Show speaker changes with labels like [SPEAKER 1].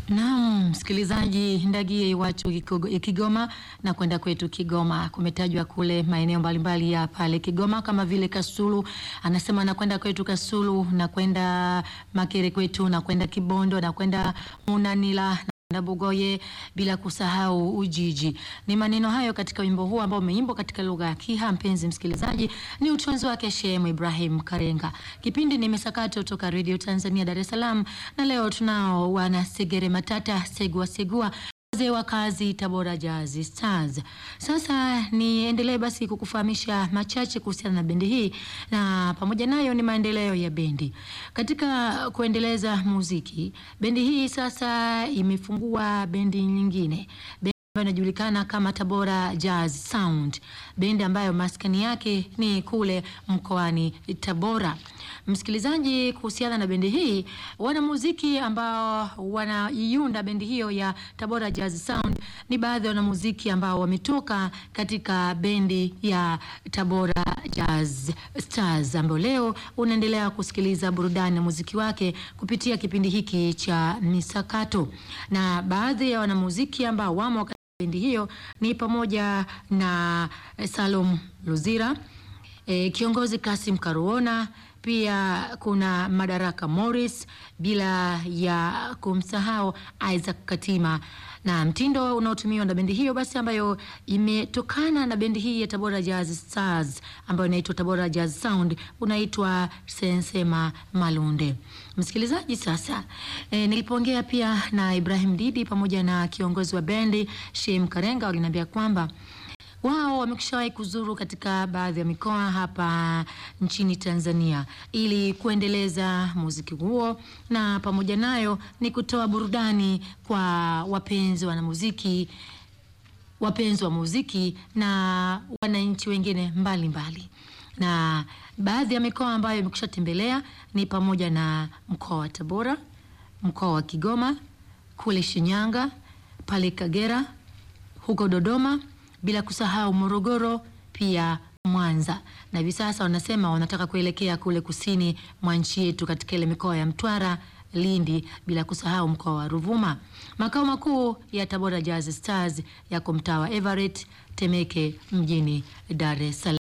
[SPEAKER 1] Naam, msikilizaji, ndagie iwachu Kigo- Kigoma na kwenda kwetu Kigoma. Kumetajwa kule maeneo mbalimbali ya pale Kigoma kama vile Kasulu, anasema nakwenda kwetu Kasulu, na kwenda Makere kwetu, na kwenda Kibondo, na kwenda Munanila na Bugoye bila kusahau Ujiji. Ni maneno hayo katika wimbo huu ambao umeimbwa katika lugha ya Kiha. Mpenzi msikilizaji, ni utunzi wake Shemu Ibrahim Karenga. Kipindi ni Misakato kutoka Radio Tanzania Dar es Salaam, na leo tunao wana Segere Matata Segua Segua wazee wa kazi Tabora Jazz Stars. Sasa niendelee basi kukufahamisha machache kuhusiana na bendi hii na pamoja nayo ni maendeleo ya bendi. Katika kuendeleza muziki, bendi hii sasa imefungua bendi nyingine. Bendi ambayo inajulikana kama Tabora Jazz Sound. Bendi ambayo maskani yake ni kule mkoani Tabora. Msikilizaji, kuhusiana na bendi hii, wanamuziki ambao wanaiunda bendi hiyo ya Tabora Jazz Sound ni baadhi ya wanamuziki ambao wametoka katika bendi ya Tabora Jazz Stars, ambayo leo unaendelea kusikiliza burudani na muziki wake kupitia kipindi hiki cha Misakato, na baadhi ya wanamuziki ambao wamo katika bendi hiyo ni pamoja na eh, Salum Luzira, e, kiongozi Kasim Karuona, pia kuna Madaraka Morris, bila ya kumsahau Isaac Katima na mtindo unaotumiwa na bendi hiyo basi ambayo imetokana na bendi hii ya Tabora Jazz Stars ambayo inaitwa Tabora Jazz Sound unaitwa Sensema Malunde. Msikilizaji, sasa e, nilipoongea pia na Ibrahim Didi pamoja na kiongozi wa bendi Shem Karenga waliniambia kwamba wao wamekwishawahi kuzuru katika baadhi ya mikoa hapa nchini Tanzania ili kuendeleza muziki huo, na pamoja nayo ni kutoa burudani kwa wapenzi wanamuziki, wapenzi wa muziki na wananchi wengine mbalimbali mbali. Na baadhi ya mikoa ambayo imekwisha tembelea ni pamoja na mkoa wa Tabora, mkoa wa Kigoma, kule Shinyanga, pale Kagera, huko Dodoma bila kusahau Morogoro pia Mwanza, na hivi sasa wanasema wanataka kuelekea kule kusini mwa nchi yetu katika ile mikoa ya Mtwara, Lindi, bila kusahau mkoa wa Ruvuma. Makao makuu ya Tabora Jazz Stars yako mtaa wa Everett, Temeke, mjini Dar es Salaam.